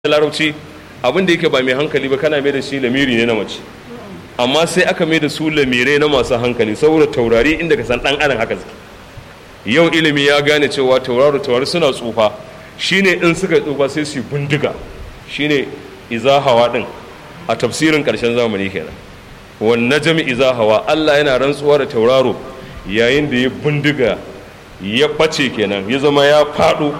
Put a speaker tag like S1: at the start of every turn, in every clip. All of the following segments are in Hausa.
S1: larabci abin da yake ba mai hankali ba kana mai da shi lamiri ne na mace amma sai aka mai da su lamirai na masu hankali saboda taurari inda ka san dan adam haka suke yau ilimi ya gane cewa tauraro taurari suna tsufa shine in suka tsufa sai su bindiga shine iza hawa din a tafsirin karshen zamani kenan wan najmi iza hawa Allah yana rantsuwa da tauraro yayin da ya bindiga ya bace kenan ya zama ya fado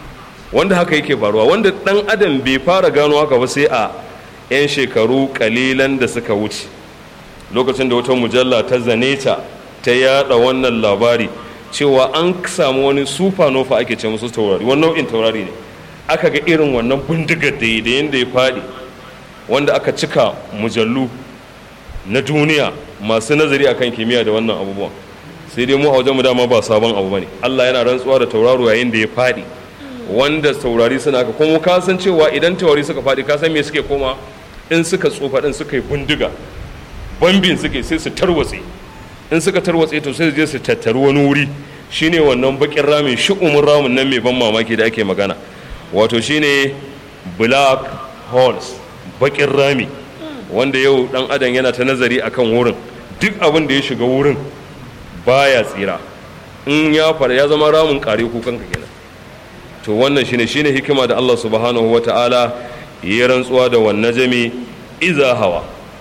S1: wanda haka yake faruwa wanda dan adam bai fara gano haka ba sai a 'yan shekaru kalilan da suka wuce lokacin da wata mujalla ta zane ta ta yada wannan labari cewa an samu wani supernova ake ce musu taurari wani nau'in taurari ne aka ga irin wannan bindigar da da yadda ya faɗi wanda aka cika mujallu na duniya masu nazari akan kimiyya da wannan abubuwan sai dai mu a wajen mu dama ba sabon abu bane Allah yana rantsuwa da tauraro yayin da ya faɗi wanda taurari suna ka kuma ka san cewa idan taurari suka faɗi ka san me suke koma in suka tsufa din suka yi bindiga bambin suke sai su tarwatse in suka tarwatse to sai su je su tattaru wani wuri shine wannan bakin ramin shi'umin ramin nan mai ban mamaki da ake magana wato shine black holes bakin rami wanda yau dan adam yana ta nazari akan wurin duk abin da ya shiga wurin baya tsira in ya fara ya zama ramin kare kukanka kenan to wannan shine shine hikima da Allah subhanahu wata'ala ya rantsuwa da wannan jami iza hawa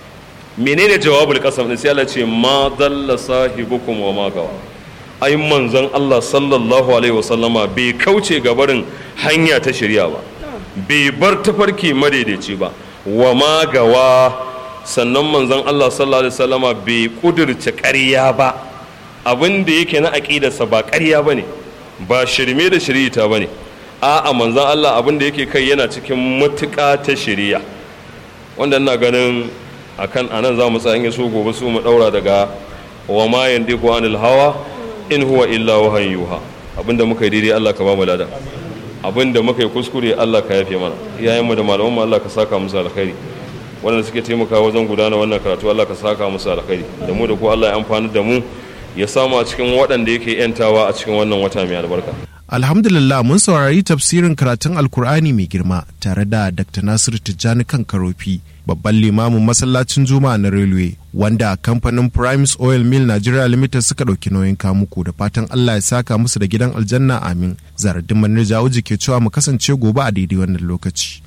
S1: menene jawabul qasam din sai Allah ce ma dalla sahibukum wa ma gawa ai manzon Allah sallallahu alaihi wasallama bai kauce ga barin hanya ta shari'a ba bai bar tafarki madaidaici ba wa ma gawa sannan manzon Allah sallallahu alaihi wasallama bai kudurce ƙarya ba abin da yake na aqidarsa ba ƙarya bane ba shirme da shirita bane a'a manzan Allah abin da yake kai yana cikin matuƙa ta shiriya wanda ina ganin akan anan za mu tsayin so gobe su mu daura daga wa ma yandiku anil hawa in huwa illa wahan yuha abinda muka yi daidai Allah ka ba mu lada abinda muka yi kuskure Allah ka yafe mana iyayenmu da malaman mu Allah ka saka musu alkhairi wanda suke taimaka wajen gudana wannan karatu Allah ka saka musu alkhairi da mu da ku Allah ya amfani da mu ya samu a cikin waɗanda yake yantawa a cikin wannan wata mai albarka
S2: Alhamdulillah mun saurari tafsirin karatun Alkur'ani mai girma tare da Dr. Nasiru Tijjani kan Karofi, babban limamin masallacin Juma'a na Railway, wanda kamfanin Primes Oil Mill Nigeria Limited suka ɗauki nauyin kamuku da fatan Allah ya saka musu da gidan aljanna amin. Zaradin Manir Jawuji ke cewa mu kasance gobe a daidai wannan lokaci.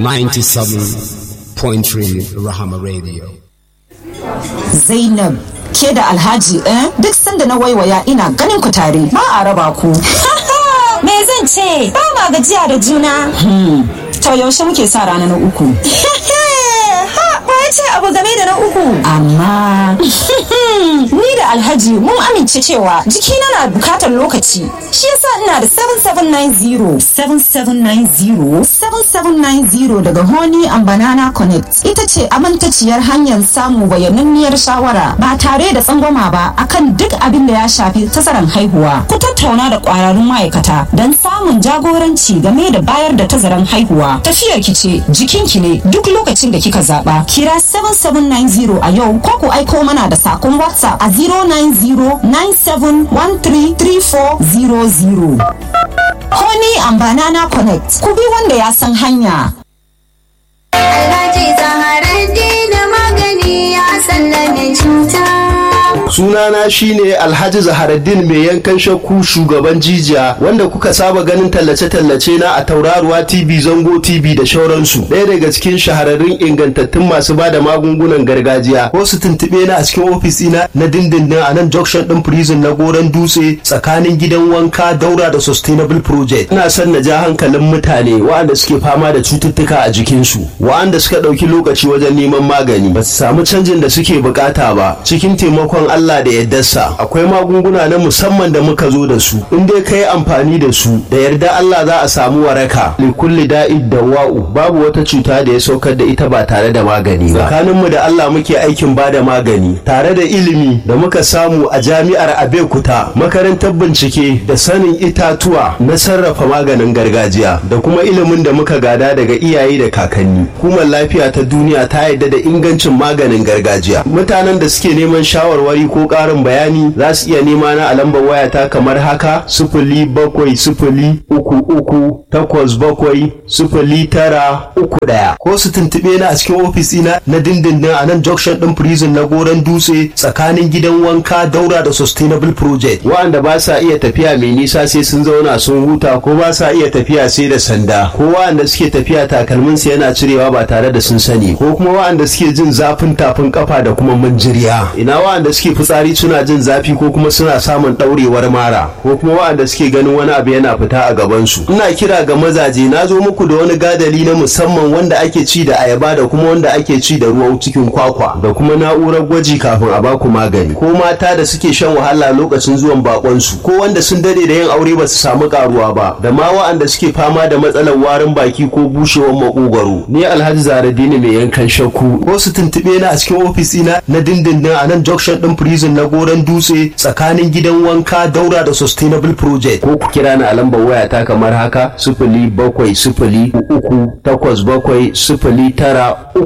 S3: 97.3 Rahama Radio.
S4: Zainab ke da Alhaji eh duk sanda na waiwaya ina ganin ku tare ba a raba ku.
S5: Me zan ce? Ba ma gajiya da juna.
S4: To yaushe muke sa rana na uku.
S5: ya ce abu game da na uku.
S4: Amma ni da Alhaji mun amince cewa jikina na bukatar lokaci. Shi yasa ina da 7790 7790 7790 daga Honey and Banana Connect. Ita ce amintaciyar hanyar samu bayananniyar shawara ba tare da tsangwama ba akan duk abin da ya shafi tazaran haihuwa. Ku tattauna da kwararrun ma'aikata don samun jagoranci game da bayar da tazaran haihuwa. Tafiyar ki ce jikinki ne duk lokacin da kika zaba. Kira 7790 a yau ko ku aiko mana da sakon WhatsApp a 09097133400. Honey and Banana Connect. Ku bi wanda ya san hanya.
S6: Alhaji Zaharaddin magani ya sallame cuta.
S7: sunana shine alhaji zaharaddin mai yankan shakku shugaban jijiya wanda kuka saba ganin tallace-tallace na a tauraruwa tv zango tv da shauransu ɗaya daga cikin shahararrun ingantattun masu ba da magungunan gargajiya ko su tuntuɓe na a cikin ofis ina na dindindin a nan junction ɗin prison na goron dutse tsakanin gidan wanka daura da sustainable project ina son na ja hankalin mutane waɗanda suke fama da cututtuka a jikinsu waɗanda suka ɗauki lokaci wajen neman magani ba su samu canjin da suke bukata ba cikin taimakon Allah da yardarsa akwai magunguna na musamman da muka zo da su in dai kai amfani da su da yarda Allah za a samu waraka li kulli da'id dawa'u babu wata cuta da ya saukar da ita ba tare da magani ba tsakaninmu da Allah muke aikin ba da magani tare da ilimi da muka samu a jami'ar Abeokuta makarantar bincike da sanin itatuwa na sarrafa maganin gargajiya da kuma ilimin da muka gada daga iyaye da kakanni hukumar lafiya ta duniya ta yarda da ingancin maganin gargajiya mutanen da suke neman shawarwari ko ko ƙarin bayani za su iya nema na a lambar wayata kamar haka sifili bakwai sifili uku uku takwas bakwai sifili tara uku ɗaya ko su tuntuɓe na a cikin ofis ina na dindindin a nan junction ɗin prison na goron dutse tsakanin gidan wanka daura da sustainable project wa'anda ba sa iya tafiya mai nisa sai sun zauna sun huta ko ba sa iya tafiya sai da sanda ko wa'anda suke tafiya takalminsu yana cirewa ba tare da sun sani ko kuma wa'anda suke jin zafin tafin kafa da kuma manjiriya ina wa'anda suke fitsari suna jin zafi ko kuma suna samun ɗaurewar mara ko kuma wa'anda suke ganin wani abu yana fita a gabansu ina kira ga mazaje na zo muku da wani gadali na musamman wanda ake ci da ayaba da kuma wanda ake ci da ruwan cikin kwakwa da kuma na'urar gwaji kafin a baku magani ko mata da suke shan wahala lokacin zuwan bakonsu ko wanda sun dade da yin aure ba su samu karuwa ba da ma wa'anda suke fama da matsalar warin baki ko bushewar makogwaro ni alhaji zaradini mai yankan shakku ko su tuntube na a cikin ofis ina na dindindin a nan junction din prison na goron dutse tsakanin gidan wanka daura da sustainable project ko ku kira ni a lambar waya ta kamar haka sifili bakwai sifili uku takwas bakwai sifili tara uku